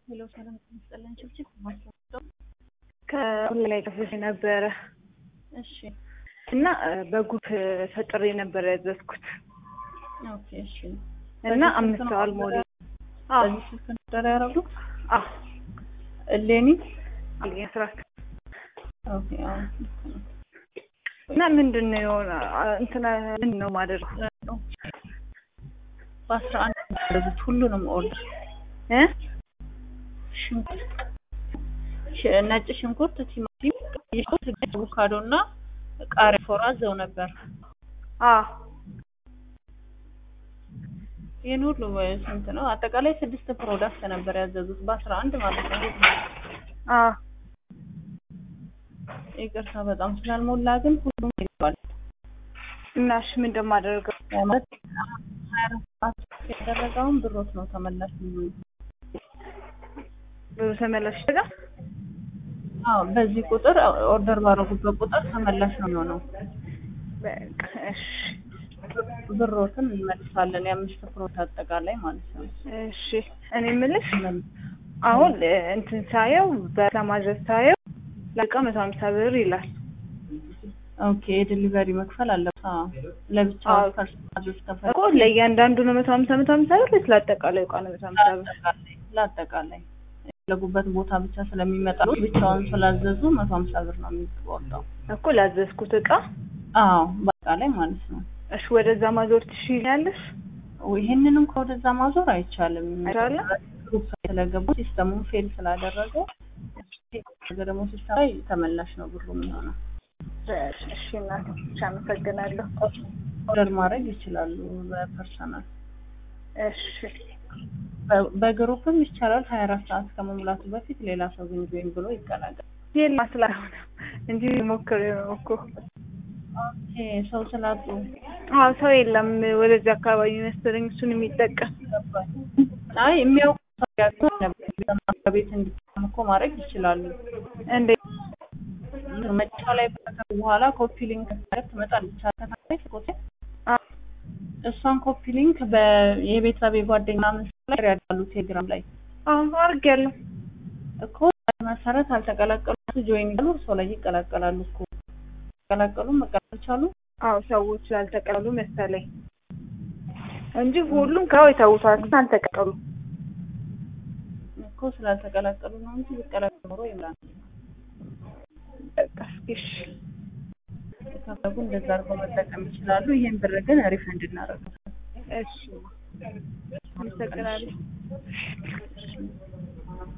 ሄሎ ሰላም ይመስለን ችብችብ ማስረዳው ከሁሉ ላይ ጽፌ ነበረ እሺ እና በጉት ፈጥሬ ነበር ያዘዝኩት ኦኬ እሺ እና አምስት ሰው አልሞላ በዚህ ስልክ ነበር ያደረጉት አ እሌኒ አስራት ኦኬ አዎ እና ምንድን ነው የሆነ እንትና ምንድን ነው ማድረግ በአስራ አንድ ያደረጉት ሁሉንም ኦርደር እ ሽንኩርት ሽ- ነጭ ሽንኩርት፣ ቲማቲም፣ ቀይ ሽንኩርት፣ አቮካዶ እና ቃሪያ ፎር አዘው ነበር። አ ይህን ሁሉ ስንት ነው? አጠቃላይ ስድስት ፕሮዳክት ነበር ያዘዙት በአስራ አንድ ማለት ነው። አ ይቅርታ በጣም ስላልሞላ ግን ሁሉም ይገባል። እና እሺ ምን እንደማደርገው ማለት ሀያ አራት ሰዓት ያደረገውን ብሮት ነው ተመላሽ የሚሆነው። ብሩ ተመላሽ ይደጋ አዎ በዚህ ቁጥር ኦርደር ባደረጉበት ቁጥር ተመላሽ ነው የሚሆነው። በቃ እሺ ብሮትን እንመልሳለን። የአምስት ፕሮት አጠቃላይ ማለት ነው። እሺ እኔ የምልሽ አሁን እንትን ሳየው በለማድረስ ሳየው ለቃ መቶ ሀምሳ ብር ይላል ኦኬ የዲሊቨሪ መክፈል አለበት። አዎ ለብቻው አዎ። ፐርሰናል እኮ ለእያንዳንዱ ነው መቶ ሀምሳ መቶ ሀምሳ ብር ወይስ ለአጠቃላይ እቃ ነው መቶ ሀምሳ ብር? ለአጠቃላይ ለአጠቃላይ የፈለጉበት ቦታ ብቻ ስለሚመጣ ብቻውን ስላዘዙ መቶ ሀምሳ ብር ነው የሚወጣው። እኮ ላዘዝኩት እቃ አዎ በአጠቃላይ ማለት ነው። እሺ ወደዛ ማዞር ትችያለሽ? ይህንን እንኳ ወደዛ ማዞር አይቻልም። አይቻልም? ግሩፕ ስለገቡ ሲስተሙን ፌል ስላደረገ ነገ ደግሞ ሲስተም ላይ ተመላሽ ነው ብሩ የሚሆነው። እሺ እናቴ እሺ አመሰግናለሁ። ኦርደር ማድረግ ይችላሉ በፐርሰናል እሺ በ- በግሩፕም ይቻላል። ሀያ አራት ሰዓት ከመሙላቱ በፊት ሌላ ሰው ግን ጆይን ብሎ ይቀላቀል። የለም ስላልሆነ እንጂ ሞክሬ ነው እኮ ኦኬ ሰው ስላጡ አዎ ሰው የለም ወደዚህ አካባቢ መሰለኝ እሱን የሚጠቀም አይ የሚያውቁ ሰው ያውቁ ነበር። በማስሪያ ቤት እንዲጠቀሙ እኮ ማድረግ ይችላሉ። እንዴ መጨረሻ ላይ ከተሰሩ በኋላ ኮፒ ሊንክ ማለት ትመጣለች ተከታታይ ኮቴ አ እሷን ኮፒ ሊንክ በ የቤተሰብ የጓደኛ ምስል ላይ ያዳሉ ቴሌግራም ላይ አዎ አድርጌያለሁ። እኮ መሰረት አልተቀላቀሉ ጆይን ይላሉ እርሶ ላይ ይቀላቀላሉ እኮ ተቀላቀሉ መቀላቀል ቻሉ። አዎ ሰዎች ስላልተቀበሉ መሰለኝ እንጂ ሁሉም ከው የተውቷል ግን አልተቀበሉም። እኮ ስላልተቀላቀሉ ነው እንጂ ቢቀላቀሉ ኖሮ ይላል። በቃ እስኪ እሺ ከፈለጉ እንደዛ አድርገው መጠቀም ይችላሉ። ይሄን ብር ግን ሪፈንድ እናደርጋለን። እሺ አመሰግናለሁ።